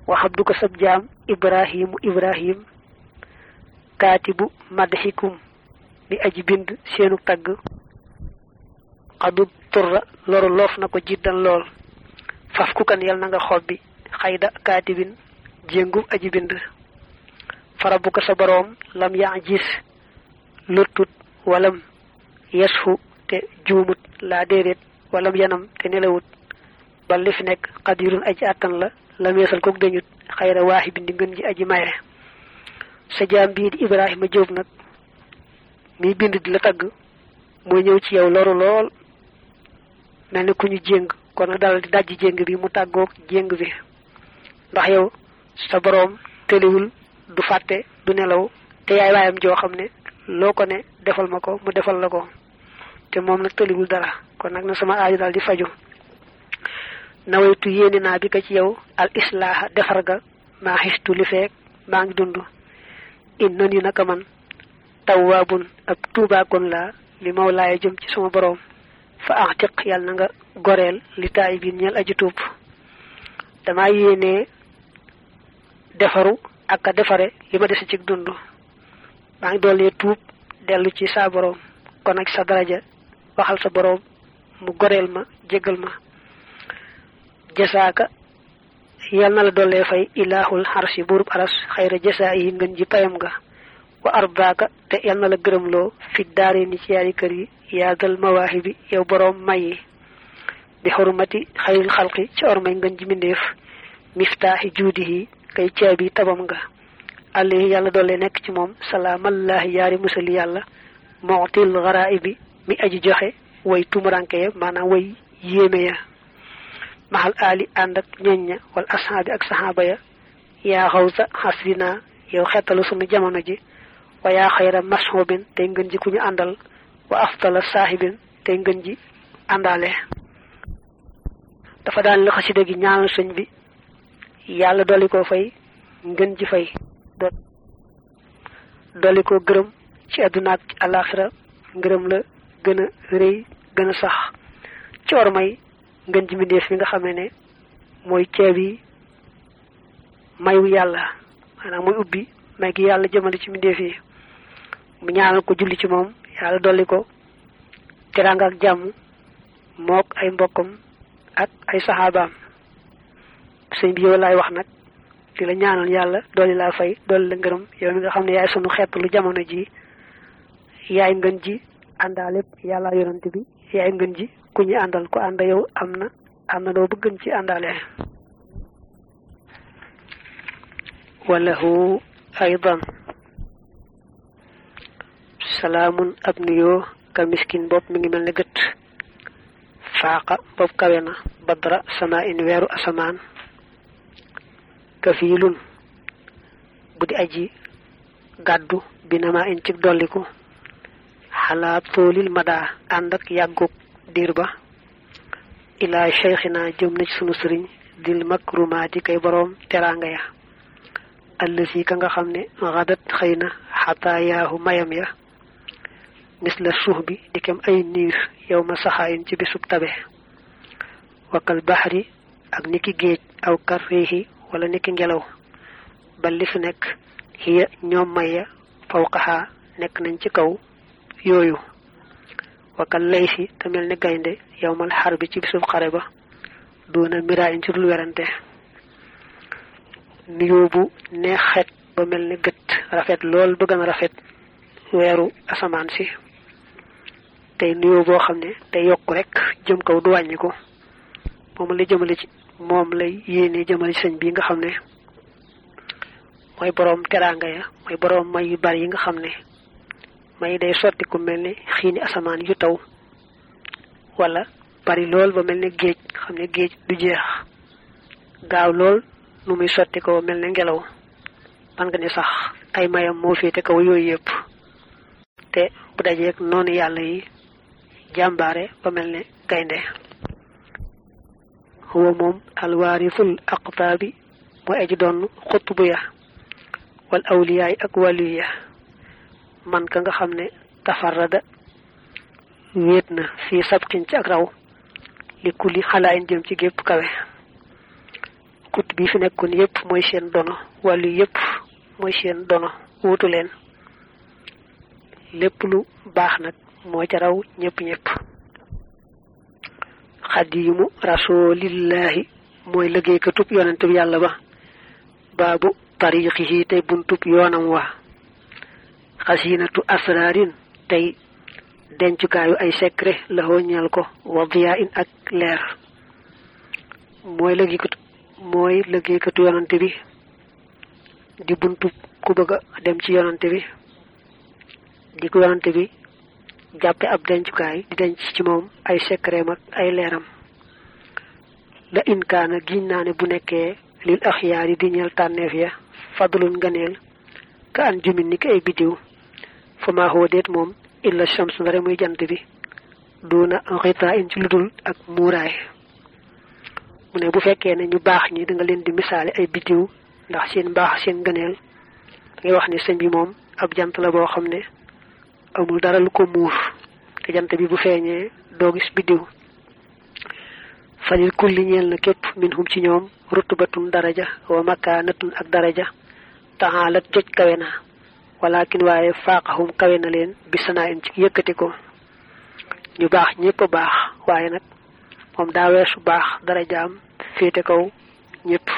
waxab du ko sab jaam ibrahimu ibrahim kaatibu madxikum bi aji bind seenu tagg xadu turra loru loof na ko jiddan lool faf ku kan yal na nga xob bi xayda kaatibin jéngu aji bind fara bu ko sa boroom lam yaa gis lottut walam yesfu te juumut laa déedéet walam yanam te nelawut ba li fi nekk xadirun aji àttan la lam yeesal kook dañut xayra waaxi bindi ngën ji aji maye sa jaam bii di ibrahima jóob nag miy bind di la tagg mooy ñëw ci yow loru lool mel ni ku ñu jéng kon nag dal di dajji jéng bi mu tàggoog jéng bi ndax yow sa boroom tëliwul du fàtte du nelaw te yaay waayam joo xam ne loo ko ne defal ma ko mu defal la ko te moom nag tëliwul dara kon nag na sama aaju daal di faju nawaytu yéene naa bi ko ci yow al islaaha defar ga maa xistu li feek maa ngi dund in nan yi naka man tawwaabun ab tuubaakoon laa li mawlaaya jëm ci sama boroom fa axtiq yàlla na nga goreel li taay biin ñeel aji tuub damaa yéene defaru ak a defare li ma dese ci dund maa ngi doolee tuub dellu ci saa boroom kon nag sa daraja waxal sa boroom mu goreel ma jégal ma jasaaka yal na la dollee fay ilaahul xarsi buurub aras xayra jasaa yi ngën ji payam nga wa arbaaka te yal na la gërëmloo fi daare ni ci yaari kër yi yaa dal mawaahi bi yow boroom may yi bi xurmati xayril xalqi ci ormay ngën ji mbindéef miftaaxi juudihi kay caabi tabam nga àlli yàlla doole nekk ci moom salaamallaahi yaari musali yàlla mootil xaraay bi mi aji joxe way tumuranke ya maanaam way yéeme ya maxal aali ànd ak ñoñ ña wal ashaabi ak saxaaba ya yaa xawsa xasrina yow xettalu sunu jamono ji wa yaa xayra masxoobin tey ngën ji ku ñu àndal wa aftala saaxibin tey ngën ji àndaale dafa daan li xasida gi ñaanal sëñ bi yàlla dolli ko fay ngën ji fay dolli ko gërëm ci àdduna ak àllaaxira ngërëm la gën a rëy gën a sax ci war may ngën ji mbindeef mi nga xamee ne mooy ceeb yi mayu yàlla maanaam mooy ubbi may gi yàlla jëmale ci mbindeef yi mu ñaanal ko julli ci moom yàlla dolli ko teraanga ak jàmm mook ay mbokkam ak ay saxaabaam sëñ bi yow laay wax nag di la ñaanal yàlla dolli laa fay dolli la ngërëm yow mi nga xam ne yaay sunu xeet lu jamono ji yaay ngën ji àndaale yàlla yonant bi yaay ngën ji ku ñu àndal ku ànd yow am na am na loo bëggën ci àndaale walahu aydan salaamun ab nuyoo ka miskin bopp mi ngi mel ne gët faaqa bopp kawe na badra sama in weeru asamaan kafiilun bu di aji gàddu binama in ci dolliku xalaa toolil madaa ànd ak yàggug diir ba ilaa cheikhina jëm na ci sunu sëriñ dil makrumaati kay boroom teraanga ya allësi ka nga xam ne xadat xëy na xataa yaahu mayam ya mis la suux bi di kem ay niir yow ma saxaayin ci bisub tabe wakkal baxri ak niki géej aw kar réexi wala niki ngelaw ba li fi nekk xiya ñoom maya fawqaxaa nekk nañ ci kaw yooyu wakkal lay si te mel ni gaynde yow mal xar bi ci bisub xare ba doona miraa in ci dul werante nuyoo bu neex xet ba mel ni gët rafet lool ba gën a rafet weeru asamaan si tey nuyoo boo xam ne te yokk rek jëm kaw du wàññi ko moom la jëmale ci moom lay yéene jëmale ci sëñ bi nga xam ne mooy boroom teraanga ya mooy boroom may yu bari yi nga xam ne may day sotti ku mel ni xiini asamaan yu taw wala bari lool ba mel ni géej xam ne géej du jeex gaaw lool nu muy sotti ko mel ne ngelaw man nga ne sax ay mayam moo féete kaw yooyu yëpp te bu dajeeg noonu yàlla yi jàmbaare ba mel ne gaynde huwa moom alwaarisul aqtaabi mooy aji doon xutbu ya wal awliyaay ak wàllu ya man ka nga xam ne tafarrada wéet na fii sabqin ci ak raw li kulli xalaayin jëm ci gépp kawe kut bi fi nekkoon yépp mooy seen dono wàllu yépp mooy seen dono wuutu leen lépp lu baax nag moo ca raw ñëpp ñëpp xadiimu rasulillahi mooy liggéeykatub yonente bi yàlla ba baabu tariqihi tey buntub yoonam wa xasinatu asraarin tey dencukaayu ay secret la ñeel ko wa diyaa in ak leer mooy liggéeykatu mooy liggéeykatu yonante bi di buntub ku bëgg a dem ci yonante bi di ko yonante bi jàppe ab dencukaay di denc ci moom ay secret ak ay leeram la inkaana giñ naa ne bu nekkee lil axyaar yi di ñeel tànneef ya fadlun nganeel ka an jumin ni ki ay biddiw fa maa huwa déet moom illa shams ndare muy jant bi duuna xitaa in ci ludul ak muuraay mu ne bu fekkee ne ñu baax ñi da nga leen di misaale ay biddiw ndax seen mbaax seen ngëneel da ngay wax ne sëñ bi moom ab jant la boo xam ne amul dara lu ko muur te jant bi bu feeñee doo gis biddiw falil kulli ñeel na képp min hum ci ñoom rutubatun daraja wa makaanatun ak daraja taxaalat joj kawe na walakin waaye faaqahum kawe na leen bi sanaa in ci yëkkati ko ñu baax ñëpp a baax waaye nag moom daa weesu baax darajaam féete kaw ñëpp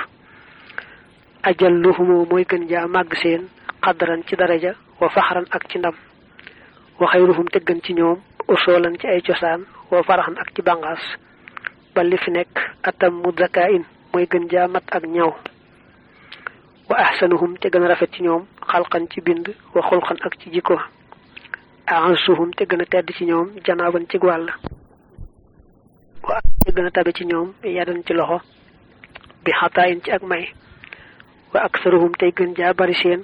ajalluhumu mooy gën jaa màgg seen xaddaran ci daraja wa faxaran ak ci ndam wa xayruhum te gën ci ñoom usoolan ci ay cosaan wa faraxan ak ci bàngaas ba li fi nekk atam mu zakaa in mooy gën jaa mat ak ñaw wa ahsanuhum te gën a rafet ci ñoom xalqan ci bind wa xulqan ak ci jikko ahansuhum te gën a tedd ci ñoom janaaban ci wàll wa te gën a tabe ci ñoom yadan ci loxo bi xataayin ci ak may wa aksaruhum tey gën jaa bari seen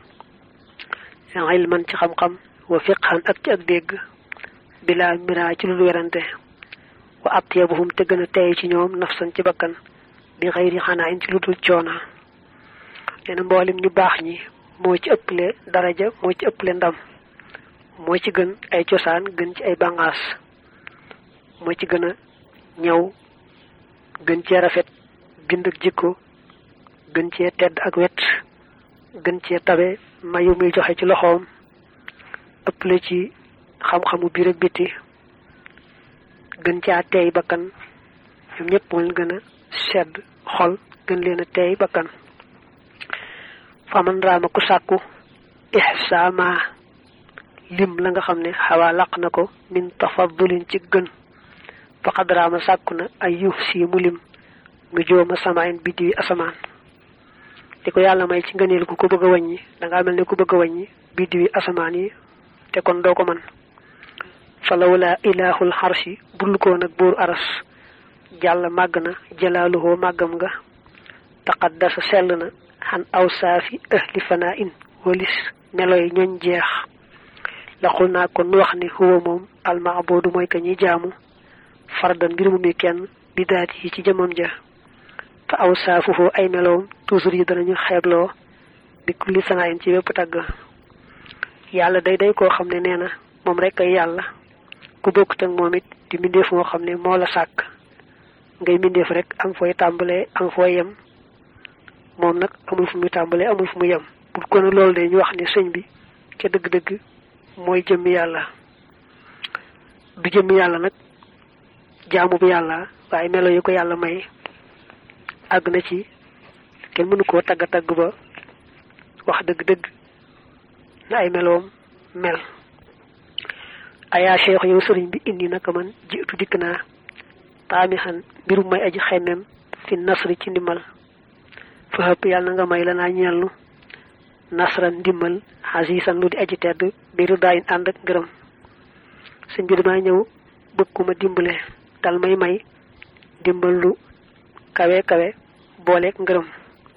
ilman ci xam-xam wa fiqhan ak ci ak dégg bila mira ci lu werante wa atyabuhum te gën a tey ci ñoom nafsan ci bakkan bi xëyri xanaa in ci lu dul coona nee na mboolem ñu baax ñi moo ci ëpple daraja moo ci ëpple ndam moo ci gën ay cosaan gën ci ay bàngaas moo ci gën a ñaw gën cee rafet bind ak jikko gën cee tedd ak wet gën cee tabe mayu muy joxe ci loxoom ëpple ci xam-xamu biir ak biti gën caa teey bakkan ñoom ñëpp moo leen gën a sedd xol gën leen a teey bakkan faman raama ku sàkku ihsaama lim la nga xam ne xawaa laq na ko min tafadulin ci gën faqad raama sàkku na ay yuuf si mu lim nu jooma samaayin biddi asamaan li ko yàlla may ci ngëneel ku ko bëgg a wàññi dangaa mel ne ku bëgg a wàññi biddi asamaan yi te kon doo ko man falawla ilaahul xarsi bul ko nag buur aras jàll màgg na jalaaluhoo màggam nga taqaddasa sell na xan aw saafi ahli fanaa in walis meloy ñoñ jeex laqul naa kon nu wax ni huwa moom almaabudu mooy ka ñuy jaamu fardan mbir mu muy kenn bi daat yi ci jëmam ja fa aw saafuhu ay meloom toujours yi danañu xeebloo bi kulli sanaa in ci bépp tagg yàlla day day koo xam ne nee na moom rek ay yàlla ku bokkut ak moom it di mbindeef moo xam ne moo la sàkk ngay mbindeef rek am fooy tàmbalee am fooy yem moom nag amul fu muy tàmbalee amul fu muy yem bu ko ne loolu de ñu wax ne sëñ bi ca dëgg-dëgg mooy jëmmi yàlla du jëmmi yàlla nag jaamu bu yàlla waaye melo yi ko yàlla may àgg na ci kenn mënu koo tagg tagg ba wax dëgg-dëgg na ay meloom mel ayaa cheikh yow sëriñ bi indi naka man jiitu dikk naa taami xan mbirum may aji xemmem fi nasri ci ndimbal fa xëpp yàlla na nga may la naa ñeelnu nasran ndimbal xasiisan lu di aji tedd biiru daayin ànd ak ngërëm sëñ bi damaa ñëw bëgg ku ma dimbale dal may may dimbal lu kawe kawe booleeg ngërëm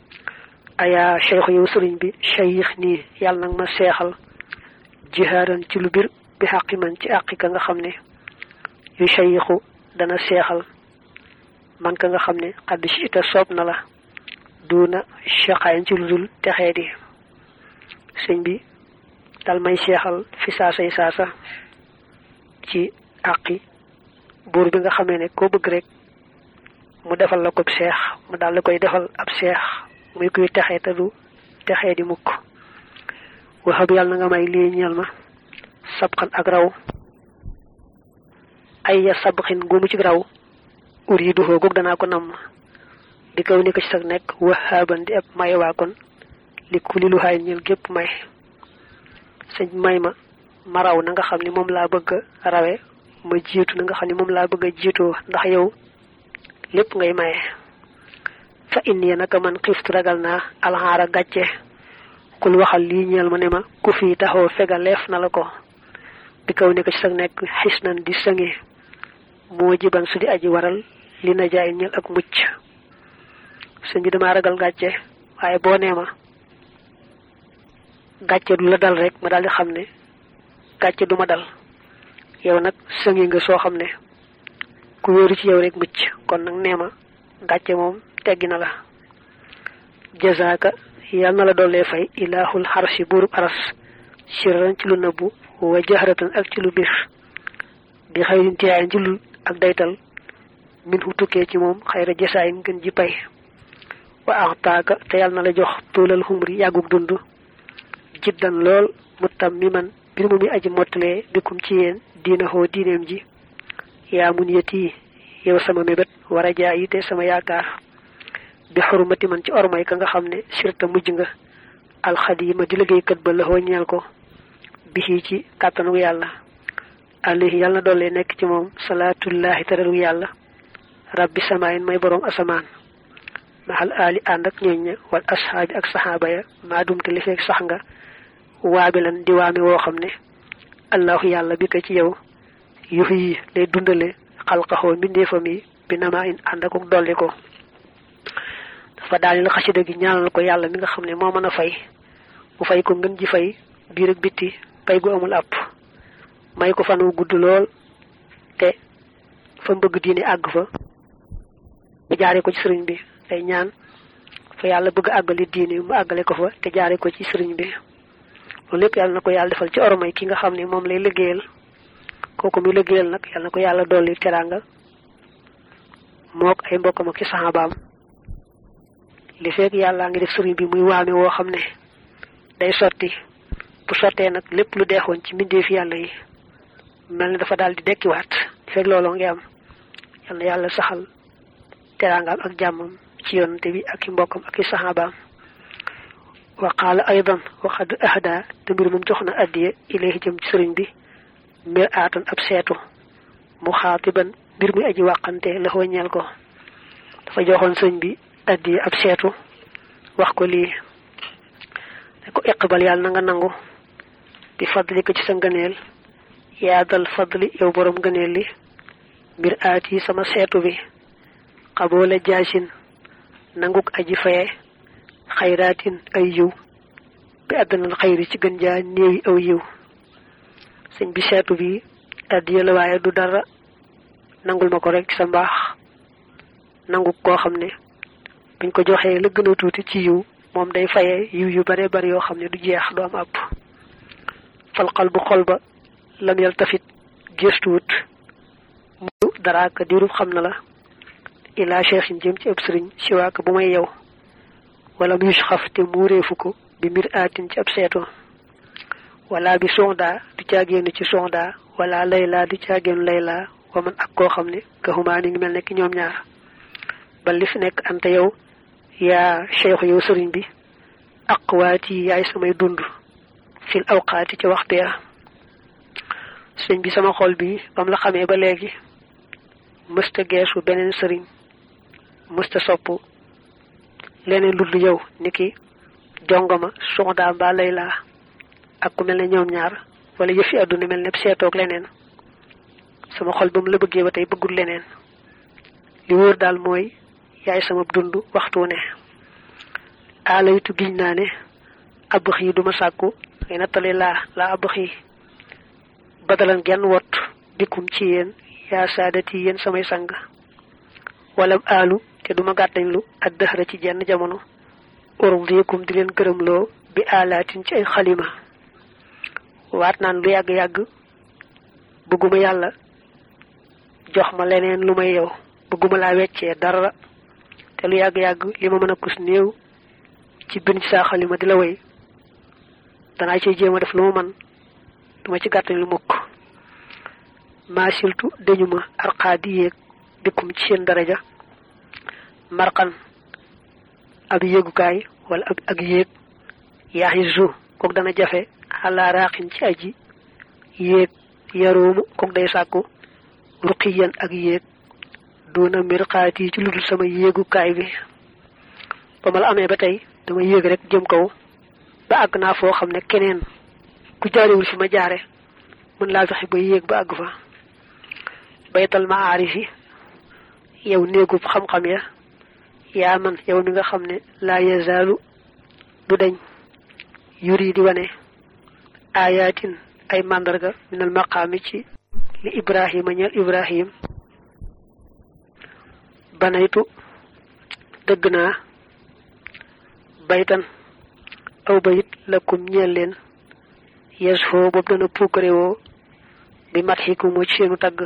ayaa cheikh yow sëriñ bi cheyix nii yàlla nag ma seexal jihaaran ci lu bir bi xaqi man ci àqi ka nga xam ne yu cheyixu dana seexal man ka nga xam ne xadd ci ita soob na la duuna chaqaayin ci lu dul texee di sëñ bi dal may seexal fi saasay saasa ci àqi buur bi nga xamee ne koo bëgg rek mu defal la ko seex mu daal la koy defal ab seex muy kuy texee te du texee di mukk waxab yàlla na nga may lii ñeel ma sabxan ak raw ay ya sabxin gumu ci raw ur yi duxoo goog danaa ko namm di kaw ni ko ci sag nekk waxaaban di ab may waa kon li ku li lu xaay ñeel gépp may sëñ may ma ma raw na nga xam ni moom laa bëgg a rawe ma jiitu na nga xam ni moom laa bëgg a jiitoo ndax yow lépp ngay maye fa inni naka man xiftu ragal naa alxaara gàcce kul waxal lii ñeel ma ne ma ku fii taxoo fega leef na la ko bi kaw ne ko ci sag nekk xis nan di sënge moo jiban su di aji waral li na jaay ñeel ak mucc sëñ bi damaa ragal gàcce waaye boo nee ma gàcce du la dal rek ma daal di xam ne gàcce du ma dal yow nag sënge nga soo xam ne ku wéeru ci yow rek mucc kon nag nee ma gàcce moom teggi na la jazaaka yal na la dollee fay ilaahul xarsi buurub aras sirran ci lu nëbbu wa jahratan ak ci lu bir bi xayrin tiyaayin ci lu ak daytal min hu tukkee ci moom xayra jasaayin gën ji pay wa axtaaka te yal na la jox tuulal xumri yàggug dund jiddan lool mutam mi man bir mu mi aji mottalee bikum ci yéen diina xoo diineem ji yaa mun yeti yow sama mébét war a jaa yi te sama yaakaar bi xurmati man ci ormay ka nga xam ne sirta mujj nga alxadima di liggéeykat ba laxoo ñeel ko bixii ci kàttanu yàlla alayhi yàlla na doole nekk ci moom salaatullahi teralu yàlla rabbi samaayin may boroom asamaan maxal aali ànd ak ñooñ ña wal ashaabi ak saxaaba ya maa dumte li feek sax nga waabilan di waame woo xam ne allahu yàlla bi ko ci yow yuxu yi lay dundale xalqaxoo mbindeefam yi bi namaa in ànd ak dolli ko dafa daal la xasida gi ñaanal ko yàlla mi nga xam ne moo mën a fay mu fay ko ngën ji fay biir ak bitti fay gu amul àpp may ko fan wu gudd lool te fa bëgg diine àgg fa mu jaare ko ci sëriñ bi day ñaan fa yàlla bëgg àggali diine mu àggale ko fa te jaare ko ci sëriñ bi loolu lépp yàlla na ko yàlla defal ci ormay ki nga xam ne moom lay liggéeyal kooku mu liggéeyal nag yàlla na ko yàlla dolli teraanga mook ay mbokkam ak ci saxaabaam li fekk yàllaa ngi def sëriñ bi muy waame woo xam ne day sotti bu sottee nag lépp lu deexoon ci mbindeef yàlla yi mel ne dafa daal di dekkiwaat li fekk looloo ngi am yal na yàlla saxal teraangaam ak jàmmam ci yonante bi ak i mbokkam ak i saxaabaam wa qaala aydan waxad ahda te mbir moom jox na addiye ilayhi jëm ci sëriñ bi mbir aatan ab seetu mu xaatiban mbir muy aji wàqante la ñeel ko dafa joxoon sëriñ bi addiye ab seetu wax ko lii ne ko iqbal yàlla na nga nangu di fadli ko ci sa ngëneel yaa dal fadli yow borom ngëneel li mbir aat yi sama seetu bi xaboola jaasin nanguk aji faye xayraatin ay yiw bi àddanal xayri ci gën jaa néewi aw yiw sëñ bi seetu bi addiya la waaye du dara nangul ma ko rek ci sa mbaax nangu koo xam ne buñ ko joxee la gën a tuuti ci yiw moom day faye yiw yu bare bari yoo xam ne du jeex du am àpp falxal bu xol ba lam yal tafit gëstuwut mu daraaka diirub xam na la ilaa cheikhin jëm ci ab sëriñ siwaaka bu may yow wala mu xaf te muureefu ko bi mbir aatin ci ab seetu wala bi sonda du caagéenu ci sonda wala layla du caagéenu layla wa man ak koo xam ne ka xumaa ni ngi mel ne ki ñoom ñaar ba li fi nekk ante yow yaa cheikhu yow sëriñ bi aqwaati yaay samay dund fil awqaati ci waxtu ya sëñ bi sama xol bi bam la xamee ba léegi mësta geesu beneen sëriñ mësta sopp leneen lu dul yow niki jongoma sonda mbaa layla ak ku mel ne ñoom ñaar wala yëfi àdduna mel ne seetoog leneen sama xol ba mu la bëggee ba tey bëggul leneen li wóor daal mooy yaay sama dund waxtu ne alaytu giñ naa ne abax yi duma sàkku ngay nattale laa laa abax yi badalan genn wot dikkum ci yéen yaa saadati yéen samay sang wala aalu te duma gàttañlu ak dëxra ci jenn jamono urdikum di leen gërëmloo bi alaatin ci ay xalima waat naan lu yàgg-yàgg bëgguma yàlla jox ma leneen lu may yow bëgguma laa weccee dara te lu yàgg-yàgg li ma mën a kus néew ci bind ci saa xalima di la woy danaa ciy jéem a def lu ma man duma ci gàttal lu mukk maasiltu dañu ma arqaa di yéeg bikkum ci seen daraja marqan ab yéegukaay wala ak ak yéeg yaaxi zu kook dana jafe xalaa raaxin ci aji yéeg yaroomu kook day sàkku ruqiyan ak yéeg duna mirqaat yi ci ludul sama yéegukaay bi ba ma la amee ba tey dama yéeg rek jëm kaw ba àgg naa foo xam ne keneen ku jaarewul fi ma jaare mën laa fexe ba yéeg ba àgg fa baytal maarifi yow néegub xam-xam ya yaa man yow mi nga xam ne laa yazaalu du dañ yuri di wane ayatin ay màndarga minal maqaami ci li ibrahima ñeel ibrahim banaytu dëgg naa baytan aw bayit lakum ñeel leen yes foo boobu dana puukare woo bi mat xiku ci seenu tagg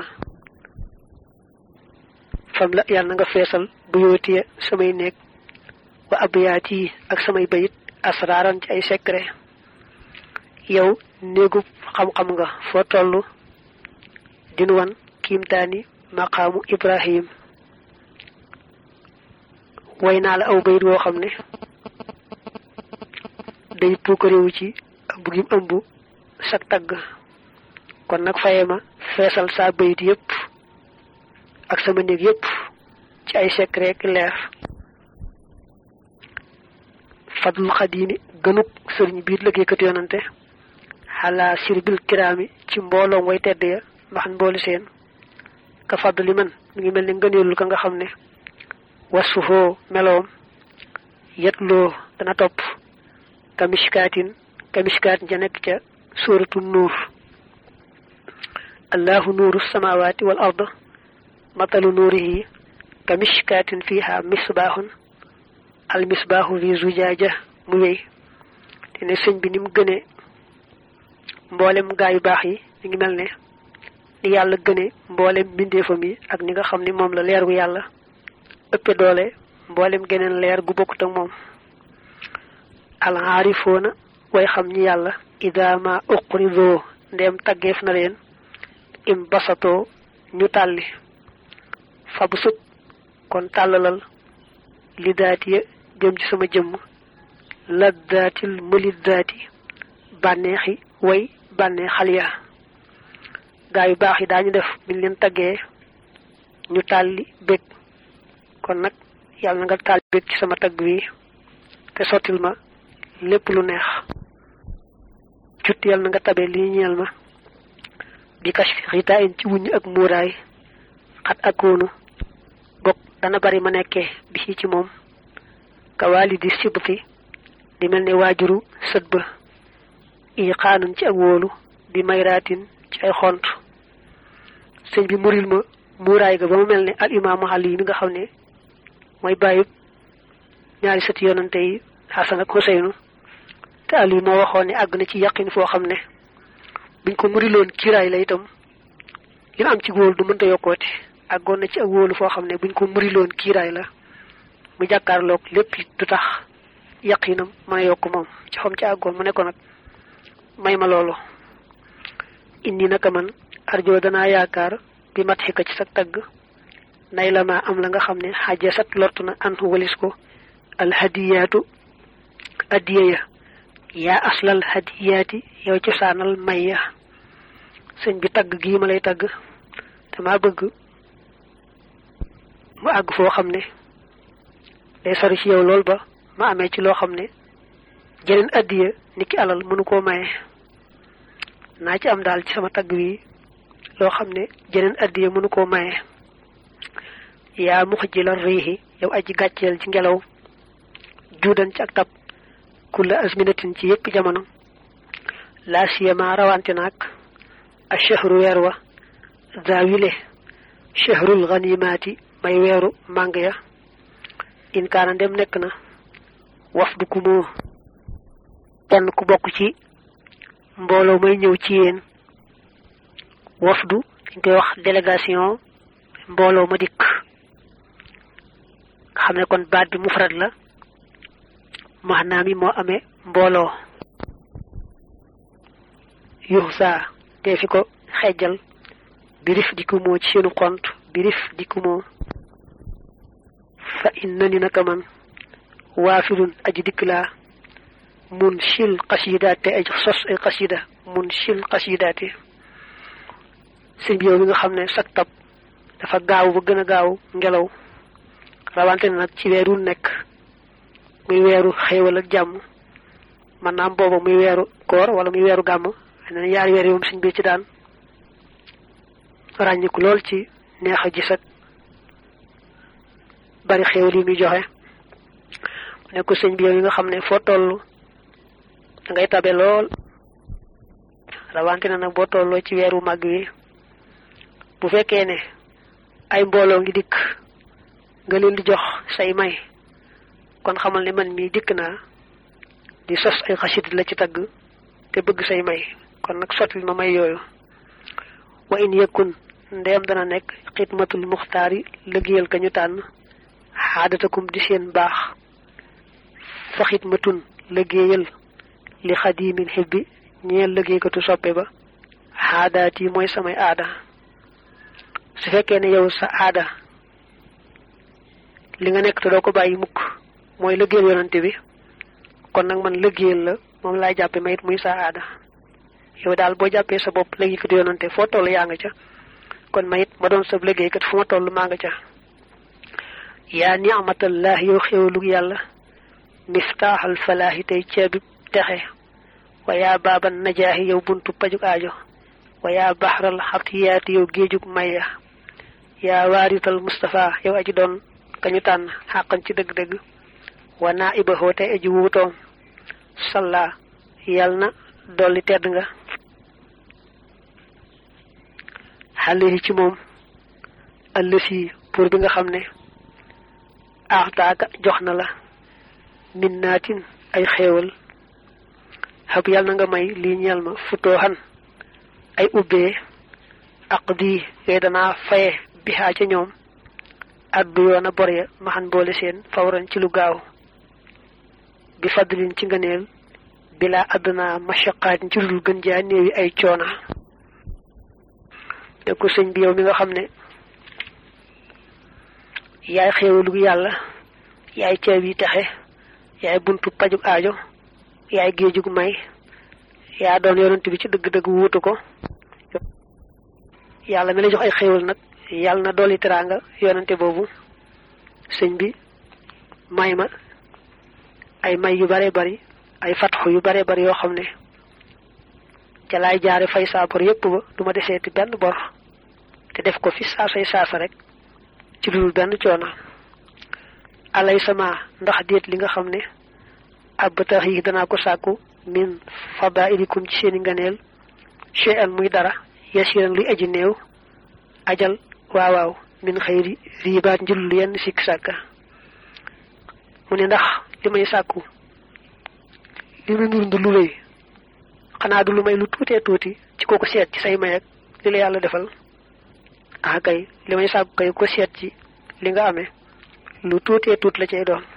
fam la yàlla na nga feesal bu yóotiye samay néeg wa abiyaat yi ak samay bayit asraaran ci ay secret yow néegub xam-xam nga foo toll dinu wan kiimtaani maqaamu ibrahim way naa la aw bayit woo xam ne day puukarewu ci ëmb gim ëmb sag tagg kon nag faye ma feesal saa bayit yépp ak sama néeg yépp ci ay secret ki leer fadlul xadiimi gënub sëriñ biir liggéeykat yonante xalaa sirbil kiraami ci mbooloom way tedd ya mbaxan mboolu seen ka fadli man mi ngi mel ni ngëneelul ka nga xam ne wasfuhoo meloom yetloo dana topp kamishkaatin kamishkaatin ca nekk ca suuratu nuur allahu nuuru samawaati wal ard matalu nuurihi kamishkaatin fiha misbaahun al misbaahu fi zujaaja mu wéy te ne sëñ bi ni mu gënee mboolem gaa yu baax yi mi ngi mel ne ni yàlla gëne mboolem mbindeefam yi ak ni nga xam ni moom la leer gu yàlla ëppe doole mboolem geneen leer gu bokkut ak moom al aarifoona way xam ñi yàlla ida ma uqridoo ndeem taggeef na leen im basatoo ñu tàlli fabu sut kon tàllalal li daati ya jëm ci sama jëmm laddaatil mëliddaati bànneexi way bànnee xal ya gaa yu baax yi daañu def biñ leen taggee ñu tàlli bég kon nag yàlla na nga tàlli bég ci sama tagg wi te sottil ma lépp lu neex cut yàlla na nga tabe li ñeel ma bi kashfi xitaa in ci wuññ ak muuraay xat akoonu bokk dana bari ma nekkee bi ci ci moom kawaali di sibti di mel ne waajuru sët ba i xaanun ci ak wóolu bi mayraatin ci ay xont sëñ bi muril ma muuraay ga ba mu mel ne al imaamu Ali mi nga xam ne mooy bàyyib ñaari sëti yonante yi Xasan ak Xuseynu te Ali moo waxoon ne àgg na ci yaqin foo xam ne buñ ko muriloon kiiraay la itam li mu am ci wóolu du mënta yokkooti àggoon na ci ak wóolu foo xam ne buñ ko muriloon kiiraay la mu jàkkaarloog lépp du tax yaqinam mën a yokk moom ci xam ci àggoon mu ne ko nag may ma loolu indi naka man arjo danaa yaakaar bi mat xika ci sa tagg nay la ma am la nga xam ne xaja sat lortu na an walis ko alhadiyaatu addiya ya yaa aslal hadiyaati yow ci saanal may ya sëñ bi tagg gii ma lay tagg dama bëgg mu àgg foo xam ne day sori ci yow lool ba ma amee ci loo xam ne jeneen addiya ni ki alal mënu koo maye naa ci am daal ci sama tagg wi loo xam ne jeneen addiya mënu koo maye yaa mux ji la riixi yow aji gàcceel ci ngelaw juudan ci ak tab kulla asminatin ci yépp jamono laa siyama rawante naag a chahru weer wa daawile chahrul ganimaati may weeru màng ya in kaana ndem nekk na wafdu ku moo kenn ku bokk ci mbooloo may ñëw ci yéen wafdu dañ koy wax délégation mbooloo ma dikk xam ne kon baat bi mufrad la maanaam mi moo amee mbooloo yuxsa te fi ko xejjal birif dikku moo ci seenu xont birif dikku moo fa inna ni naka man waafilun aji dikk laa mun sil xasidaat te ay sos ay xasida mun sil xasidaate sëñ bi yow mi nga xam ne sag tab dafa gaaw ba gën a gaaw ngelaw rawante na nag ci weeru nekk muy weeru xéewal ak jàmm man naam booba muy weeru koor wala muy weeru gàmm ne na yaari weer yi moom sëñ bi ci daan ràññiku lool ci neex a gis ak bari xéewal yi muy joxe ne ko sëñ bi yow yi nga xam ne foo toll da ngay tabe lool rawante na nag boo tolloo ci weeru màgg wi bu fekkee ne ay mbooloo ngi dikk nga leen di jox say may kon xamal ne man mii dikk naa di sos ay xasit la ci tagg te bëgg say may kon nag sotti ma may yooyu wa in yëkkun ndeem dana nekk xidmatul muxtaar yi liggéeyal ka ñu tànn xaadatakum di seen baax fa xidmatun liggéeyal li xadimin xibbi ñeel liggéeykatu soppe ba xaadaat yi mooy samay aada su fekkee ne yow sa aada li nga nekk te doo ko bàyyi mukk mooy liggéeyal yonante bi kon nag man liggéeyal la moom laay jàppe ma it muy sa aada yow daal boo jàppee sa bopp liggéeykatu yonante foo toll yaa nga ca kon ma it ma doon sa liggéeykat fu ma toll maa nga ca yaa ni'matallah yow xéewalug yàlla miftaaxal falaahi tey ceebi texe wa yaa baaban najaahi yow buntu pajuk aajo wa yaa baxral xabtiyaati yow géejug maya yaa waarital Mustafa yow aji doon kañu tànn xàqan ci dëgg-dëgg wa naa iba xoote aji wuutoom salla yal na dolli tedd nga xale yi ci moom ëllësi pour bi nga xam ne aaxtaaka jox na la min naatin ay xéewal xab yal na nga may lii ñeel ma futooxan ay ubbee aq di yooyu danaa faye bixaa ca ñoom addu yoon a bor ya maxan boole seen fawran ci lu gaaw bi fadlin ci ngëneel bilaa àdduna mashaqaatin ci lu gën jaa néewi ay coona te ko sëñ bi yow mi nga xam ne yaay xéewalu yàlla yaay ceeb yi texe yaay buntu pajug aajo yaay géejug may yaa doon yonent bi ci dëgg-dëgg wuutu ko yàlla mi la jox ay xéewal nag yàlla na dolli teraanga yonante boobu sëñ bi may ma ay may yu bare bari ay fatxu yu bare bari yoo xam ne ca laay jaare fay saa bor yépp ba du ma deseeti benn bor te def ko fi saasay saasa rek ci dul benn coono alay sama ndax déet li nga xam ne ab tax yi danaa ko sàkku min fadailikum ci seeni nganeel chean muy dara yasiran luy aji néew ajal waawaaw min xëyri riibaat njulul yenn sikk sàkka mu ne ndax li may sàkku li mu nur ndu lu rëy xanaa du lu may lu tuutee tuuti ci kooku seet ci say may ak li la yàlla defal ah kay li may sàkku kay ko seet ci li nga amee lu tuutee tuut la cay doon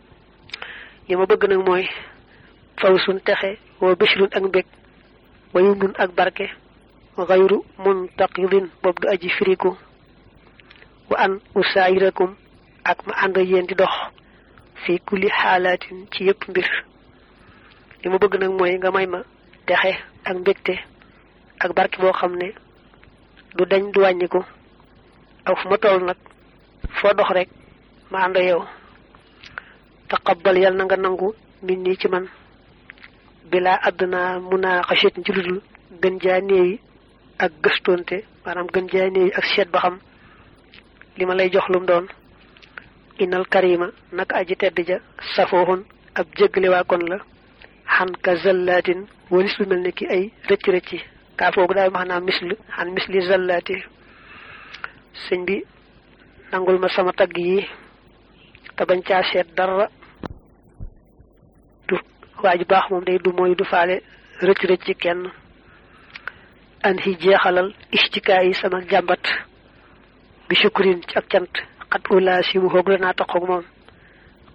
li ma bëgg nag mooy faw sun texe wa bishrun ak mbég wa yumnun ak barke xayru muntaqidin boobu du aji firiku wa an usaayirakum ak ma ànd yéen di dox fi kulli xaalaatin ci yépp mbir li ma bëgg nag mooy nga may ma texe ak mbégte ak barke boo xam ne du dañ du wàññiku ak fu ma toll nag foo dox rek ma ànd yow taqabbal yal na nga nangu min nii ci man bilaa àdduna munaa xasit ci ludul gën jaa néewi ak gëstonte maanaam gën jaa néewi ak seet ba xam li ma lay jox lum doon inal karima naka aji tedd ja safooxun ab jéggale waa kon la xan ka zallaatin walis lu mel ne ki ay rëcc rëcci kaa foogu daay maanaam mislu xan misli zallaati sëñ bi nangul ma sama tagg yi te bañ caa seet dara du waa ju baax moom day du mooy du faale rëcc rëcc kenn an hi jeexalal istikaa yi sama jàmbat bi sukkurin ci ak cant xat ulaa si mu xoog la naa taxoog moom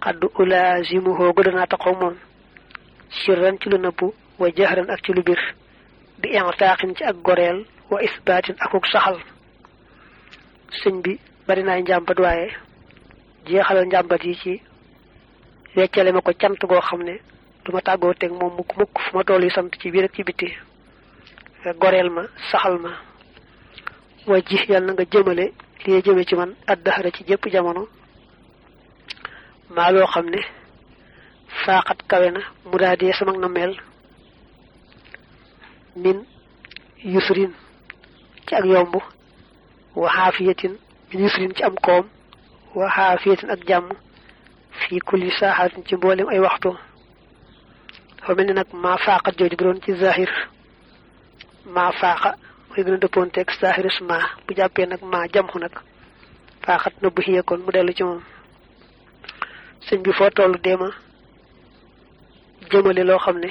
xaddu ulaazimuhoo gu danaa taxaw moom sirran ci lu nëbbu wa jahran ak ci lu bir bi intaaxin ci ak goreel wa isbaatin akuk saxal sëñ bi bari naay njàmbat waaye jeexalal njàmbat yi ci weccale ma ko cant goo xam ne duma tàggoo teg moom mukk mukk fu ma toll yi sant ci biir ak ci biti goreel ma saxal ma wa ji yàlla na nga jëmale li jëme ci man addaxara ci jëpp jamono maa loo xam ne faaxat kawe na mu daa dee sama na mel min yusrin ci ak yomb wa xaafiyatin min yusrin ci am koom wa xaafiyatin ak jàmm fii kulli saaxaatin ci mboolem ay waxtu dafa mel ni nag maa faaxat jooju bu doon ci zahir maa faaxa mooy gën a dëppoonteeg zahirus maa bu jàppee nag maa jamxu nag faaxat na bu xiyee kon mu dellu ci moom sëñ bi foo tollu deema jëmale loo xam ne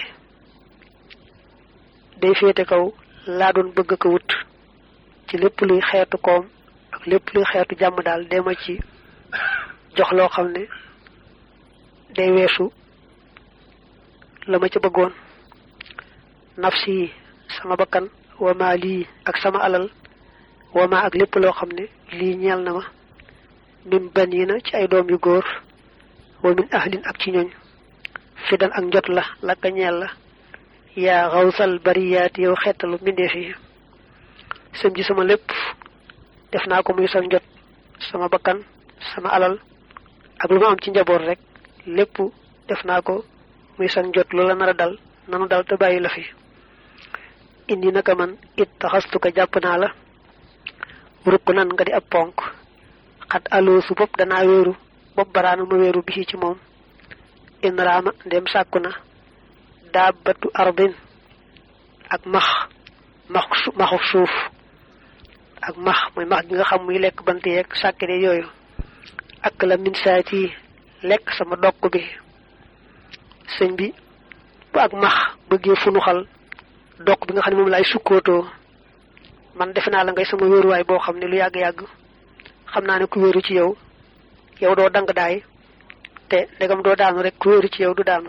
day féete kaw laa doon bëgg ko wut ci lépp luy xeetu koom ak lépp luy xeetu jàmm daal deema ci jox loo xam ne day weesu la ma ca bëggoon nafsi sama bakkan wama lii ak sama alal wama ak lépp loo xam ne lii ñeel na ma min banina ci ay doom yu góor wa min ahlin ak ci ñooñ fidan ak njot la lakka ñeel la yaa xawsal bariyaat yow xettalu mbindeef yi sëm ji sama lépp def naa ko muy sa njot sama bakkan sama alal ak lu ma am ci njaboot rek lépp def naa ko muy sa njot lu la nar a dal nanu dal te bàyyi la fi indi naka man it taxastuka jàpp naa la rukk nan nga di ab ponk xat aloosu bopp danaa wéeru bopp baraana ma wéeru bi ci moom in raama ndem sàkku na daabatu ardin ak max max maxu suuf ak max mooy max gi nga xam muy lekk bant yeeg sàkkide yooyu ak la min saati lekk sama dokk bi sëñ bi bu ak max bëggee funuxal dokk bi nga xam ne moom laay sukkootoo man defe naa la ngay sama wéeruwaay boo xam ne lu yàgg-yàgg xam naa ne ku wéeru ci yow yow doo dang daay te ndegam doo daanu rek ku wéeru ci yow du daanu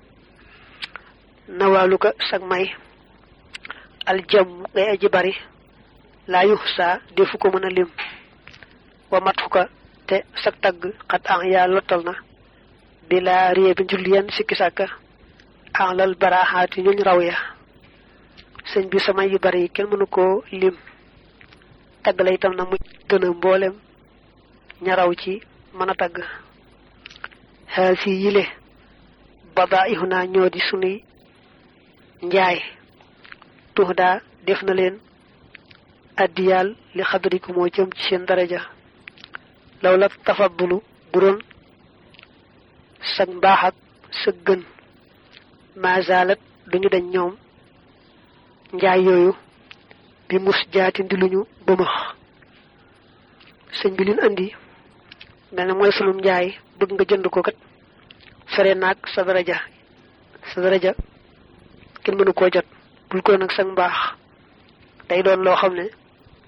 nawaalu ko sag may aljam ngay aji bari laa yux saa defu ko mën a lim wa mat fu ko te sag tagg xat an yaa lottal na bi laa rée bi njulli yenn sikki sàkka an lal baraaxaati ñuñ raw ya sëñ bi sama yu bari yi kenn mënu koo lim tagg la itam na mu gën a mboolem ñaraw ci mën a tagg xaal si yile badaa ihu naa ñoo di sunuy njaay tux daa def na leen addiyaal li xadriku moo jëm ci seen daraja law la tafadulu bu doon sag mbaax ak sa gën mazalat duñu dañ ñoom njaay yooyu bi mus jaati ndi luñu bëmax sëñ bi lin andi mel ne mooy sunum njaay bëgg nga jënd ko kat fere naag sa daraja sa daraja kenn mënu koo jot bul ko nag sag mbaax day doon loo xam ne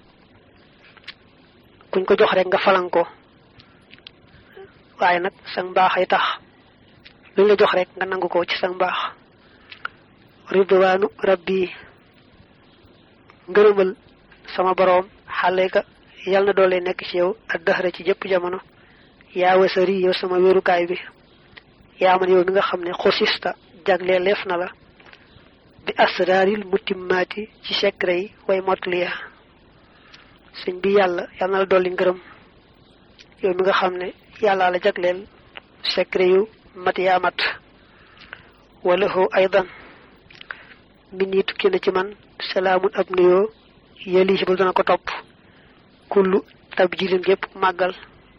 kuñ ko jox rek nga falan ko waaye nag sag mbaax ay tax luñ la jox rek nga nangu ko ci sag mbaax ridwaanu rabbi ngërëmal sama boroom xale ka yal na doole nekk ci yow ak dëxëra ci jëpp jamono yaa wasari yow sama wéerukaay bi yaa man yow mi nga xam ne xosista jagle leef na la bi asraaril mutimmaati ci secret yi way motliya sëñ bi yàlla yal na la dolli ngërëm yow mi nga xam ne yàlla la jagleel secret yu mat yaa mat wala ho aydan min yi tukki na ci man salaamun ab nuyoo yëli ba dana ko topp kullu tabjilin gépp màggal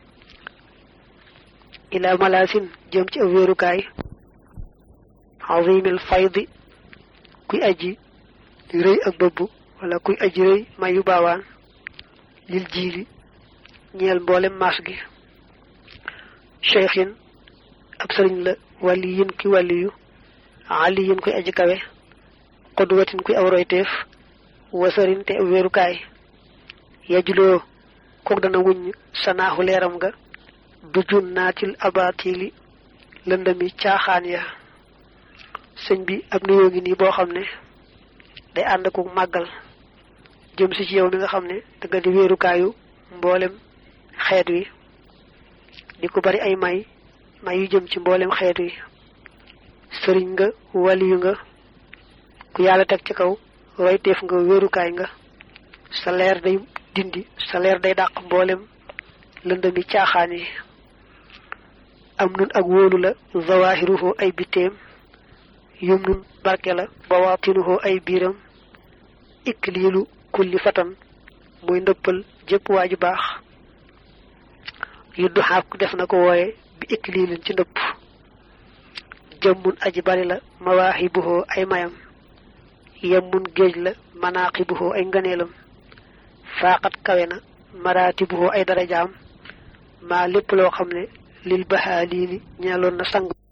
ila malaasin jëm ci ab wéerukaay azimil faydi kuy aji rëy ak bëbb wala kuy aji rëy mayu baawaan lil jiili ñeel mboolem maas gi cheikhin ab sëriñ la wàlli yin ki wàlliyu ali yin kuy aji kawe xudwatin kuy aw royteef wasarin te ab wéerukaay yajuloo kook dana wuññ sanaaxu leeram nga du jun naatil abatili lëndami caaxaan ya sëñ bi ab nuyoo ngi nii boo xam ne day ànd ak màggal jëm si ci yow mi nga xam ne danga di wéerukaayu mboolem xeet wi di ko bari ay may may yu jëm ci mboolem xeet wi sëriñ nga waliyu nga ku yàlla teg ci kaw royteef nga wéerukaay nga sa leer day dindi sa leer day dàq mboolem lëndami caaxaan yi am nun ak wóolu la zawahiruhu ay bitteem yum nun barke la bawaatinuhu ay biiram ikliilu kulli fatan muy ndëppal jëpp waaju baax yuddu xaak def na ko wooye bi ikliilin ci ndëpp jëmmun aji bari la mawaaxibuhu ay mayam yemmun géej la manaaqibuhu ay ngëneelam faaxat kawe na maraatibuhu ay darajaam maa lépp loo xam ne lil baxaa lii ni ñeeloon na sang